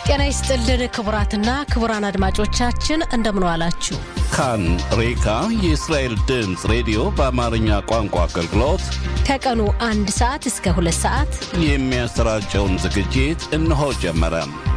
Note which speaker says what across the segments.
Speaker 1: ጤና ይስጥልን ክቡራትና ክቡራን አድማጮቻችን እንደምን ዋላችሁ።
Speaker 2: ካን ሬካ የእስራኤል ድምፅ ሬዲዮ በአማርኛ ቋንቋ አገልግሎት
Speaker 1: ከቀኑ አንድ ሰዓት እስከ ሁለት ሰዓት
Speaker 2: የሚያሰራጨውን ዝግጅት እነሆ ጀመረ።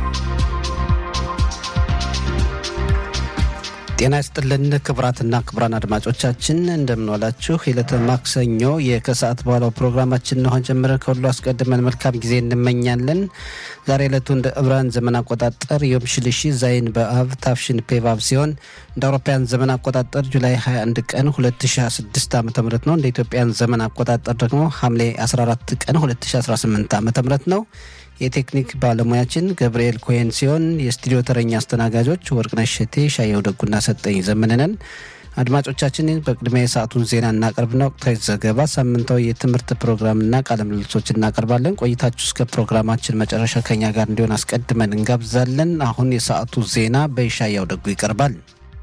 Speaker 3: ጤና ይስጥልን ክቡራትና ክቡራን አድማጮቻችን እንደምንዋላችሁ። የዕለተ ማክሰኞ የከሰዓት በኋላው ፕሮግራማችን እነሆ ጀምረን ከሁሉ አስቀድመን መልካም ጊዜ እንመኛለን። ዛሬ ዕለቱ እንደ ዕብራን ዘመን አቆጣጠር ዮም ሽልሺ ዛይን በአብ ታፍሽን ፔቫብ ሲሆን እንደ አውሮፓውያን ዘመን አቆጣጠር ጁላይ 21 ቀን 2026 ዓ ም ነው። እንደ ኢትዮጵያን ዘመን አቆጣጠር ደግሞ ሐምሌ 14 ቀን 2018 ዓ ም ነው። የቴክኒክ ባለሙያችን ገብርኤል ኮሄን ሲሆን የስቱዲዮ ተረኛ አስተናጋጆች ወርቅነሽ ሸቴ፣ ሻየው ደጉና ሰጠኝ ዘመንነን። አድማጮቻችን በቅድሚያ የሰዓቱን ዜና እናቀርብና ወቅታዊ ዘገባ፣ ሳምንታዊ የትምህርት ፕሮግራምና ቃለ ምልልሶች እናቀርባለን። ቆይታችሁ እስከ ፕሮግራማችን መጨረሻ ከኛ ጋር እንዲሆን አስቀድመን እንጋብዛለን። አሁን የሰዓቱ ዜና በይሻያው ደጉ ይቀርባል።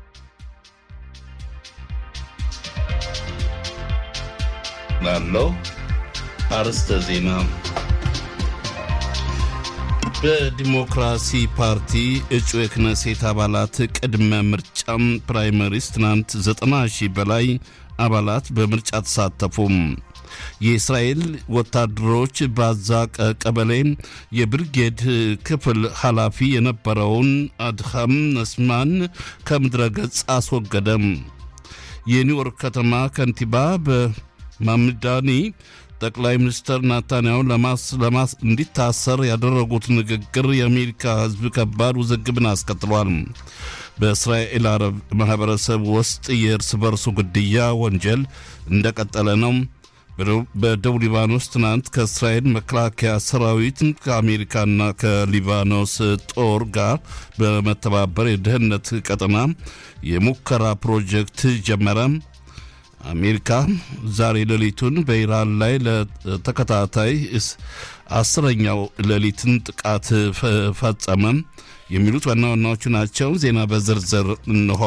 Speaker 2: ላለው አርስተ ዜና በዲሞክራሲ ፓርቲ እጩ የክነሴት አባላት ቅድመ ምርጫም ፕራይመሪስ ትናንት 90 ሺህ በላይ አባላት በምርጫ ተሳተፉም። የእስራኤል ወታደሮች ባዛ ቀበሌ የብርጌድ ክፍል ኃላፊ የነበረውን አድሃም ነስማን ከምድረ ገጽ አስወገደም። የኒውዮርክ ከተማ ከንቲባ በማምዳኒ ጠቅላይ ሚኒስትር ናታንያሁ ለማስ እንዲታሰር ያደረጉት ንግግር የአሜሪካ ሕዝብ ከባድ ውዝግብን አስከትሏል። በእስራኤል አረብ ማህበረሰብ ውስጥ የእርስ በርሱ ግድያ ወንጀል እንደቀጠለ ነው። በደቡብ ሊባኖስ ትናንት ከእስራኤል መከላከያ ሰራዊት ከአሜሪካና ከሊባኖስ ጦር ጋር በመተባበር የደህንነት ቀጠና የሙከራ ፕሮጀክት ጀመረ። አሜሪካ ዛሬ ሌሊቱን በኢራን ላይ ለተከታታይ አስረኛው ሌሊትን ጥቃት ፈጸመ። የሚሉት ዋና ዋናዎቹ ናቸው። ዜና በዝርዝር እንሆ።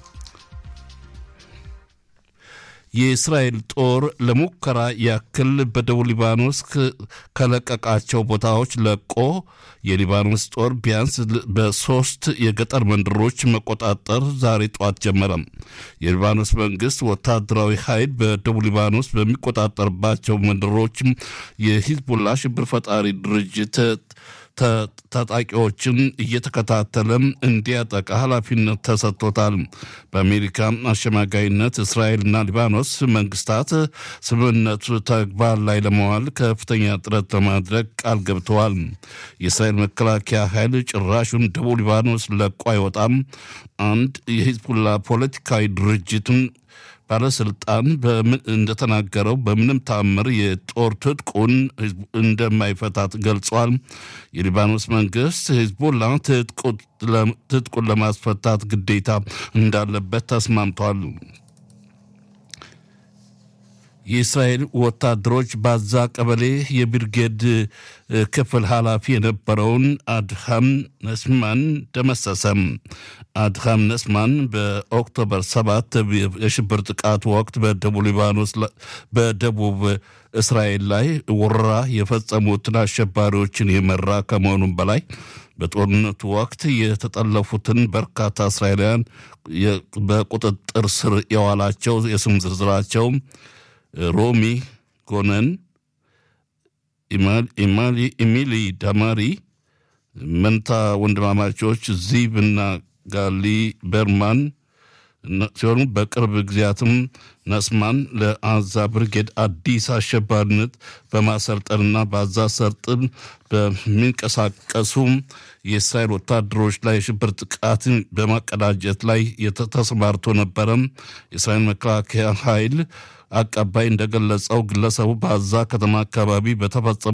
Speaker 2: የእስራኤል ጦር ለሙከራ ያክል በደቡብ ሊባኖስ ከለቀቃቸው ቦታዎች ለቆ የሊባኖስ ጦር ቢያንስ በሶስት የገጠር መንደሮች መቆጣጠር ዛሬ ጠዋት ጀመረ። የሊባኖስ መንግስት ወታደራዊ ኃይል በደቡብ ሊባኖስ በሚቆጣጠርባቸው መንደሮች የሂዝቡላ ሽብር ፈጣሪ ድርጅት ታጣቂዎችን እየተከታተለ እንዲያጠቃ ኃላፊነት ተሰጥቶታል። በአሜሪካ አሸማጋይነት እስራኤልና ሊባኖስ መንግስታት ስምምነቱ ተግባር ላይ ለመዋል ከፍተኛ ጥረት ለማድረግ ቃል ገብተዋል። የእስራኤል መከላከያ ኃይል ጭራሹን ደቡብ ሊባኖስ ለቆ አይወጣም። አንድ የሂዝቡላ ፖለቲካዊ ድርጅትን ባለስልጣን እንደተናገረው በምንም ታምር የጦር ትጥቁን እንደማይፈታት ገልጿል። የሊባኖስ መንግስት ሂዝቦላ ትጥቁን ለማስፈታት ግዴታ እንዳለበት ተስማምቷል። የእስራኤል ወታደሮች ባዛ ቀበሌ የብርጌድ ክፍል ኃላፊ የነበረውን አድሃም ነስማን ደመሰሰም። አድሃም ነስማን በኦክቶበር 7 የሽብር ጥቃት ወቅት በደቡብ ሊባኖስ በደቡብ እስራኤል ላይ ወረራ የፈጸሙትን አሸባሪዎችን የመራ ከመሆኑም በላይ በጦርነቱ ወቅት የተጠለፉትን በርካታ እስራኤላውያን በቁጥጥር ስር የዋላቸው የስም ዝርዝራቸው ሮሚ ጎነን፣ ኢሚሊ ዳማሪ መንታ ወንድማማቾች ዚብ እና ጋሊ በርማን ሲሆኑ በቅርብ ጊዜያትም ነስማን ለአዛ ብርጌድ አዲስ አሸባሪነት በማሰልጠንና በአዛ ሰርጥን በሚንቀሳቀሱ የእስራኤል ወታደሮች ላይ የሽብር ጥቃትን በማቀዳጀት ላይ ተሰማርቶ ነበረ። የእስራኤል መከላከያ ኃይል አቀባይ እንደገለጸው ግለሰቡ በአዛ ከተማ አካባቢ በተፈጸመ